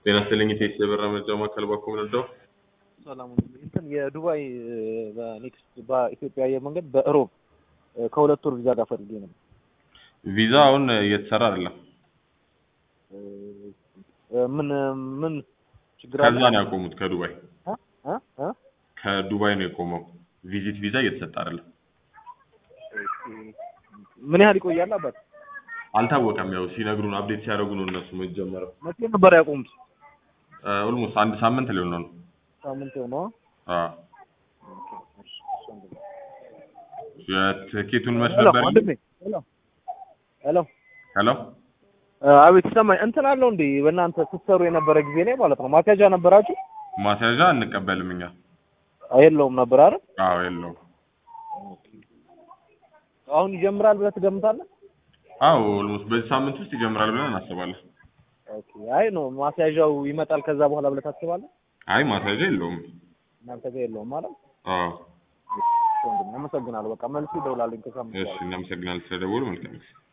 ጤና ይስጥልኝ ኢቴክስ የበራ መረጃ ማዕከል ባኮ ምንደው ሰላም እንትን የዱባይ በኔክስት በኢትዮጵያ አየር መንገድ በእሮብ ከሁለት ወር ቪዛ ጋር ፈልጌ ነው። ቪዛ አሁን እየተሰራ አይደለም። ምን ምን ችግር አለ? ከዛ ነው ያቆሙት። ከዱባይ እ እ እ ከዱባይ ነው የቆመው። ቪዚት ቪዛ እየተሰጠ አይደለም። ምን ያህል ይቆያል አባት? አልታወቀም። ያው ሲነግሩን አፕዴት ሲያደርጉ ነው እነሱ መጀመሪያው። መቼ ነበር ያቆሙት? ኦልሞስት አንድ ሳምንት ሊሆን ነው። ሳምንት ነው። አዎ የትኬቱን መች ሄሎ ነበር? ወንድሜ፣ ሄሎ ሄሎ፣ ሄሎ አቤት ይሰማኝ። እንትን አለው እንዴ በእናንተ ስትሰሩ የነበረ ጊዜ ላይ ማለት ነው ማስያዣ ነበራችሁ? ማስያዣ አንቀበልም እኛ። የለውም ነበር አይደል? አዎ የለውም። አሁን ይጀምራል ብለህ ትገምታለህ? አዎ ኦልሞስት በዚህ ሳምንት ውስጥ ይጀምራል ብለን እናስባለን። ኦኬ። አይ ነው ማስያዣው ይመጣል ከዛ በኋላ ብለህ ታስባለህ? አይ ማስያዣ የለውም። እናንተ ጋር የለውም ማለት አዎ አመሰግናለሁ። በቃ መልስ ይደውላልኝ ከሳምንት እሺ፣ እናመሰግናለን ስለደወሉ። መልካም ጊዜ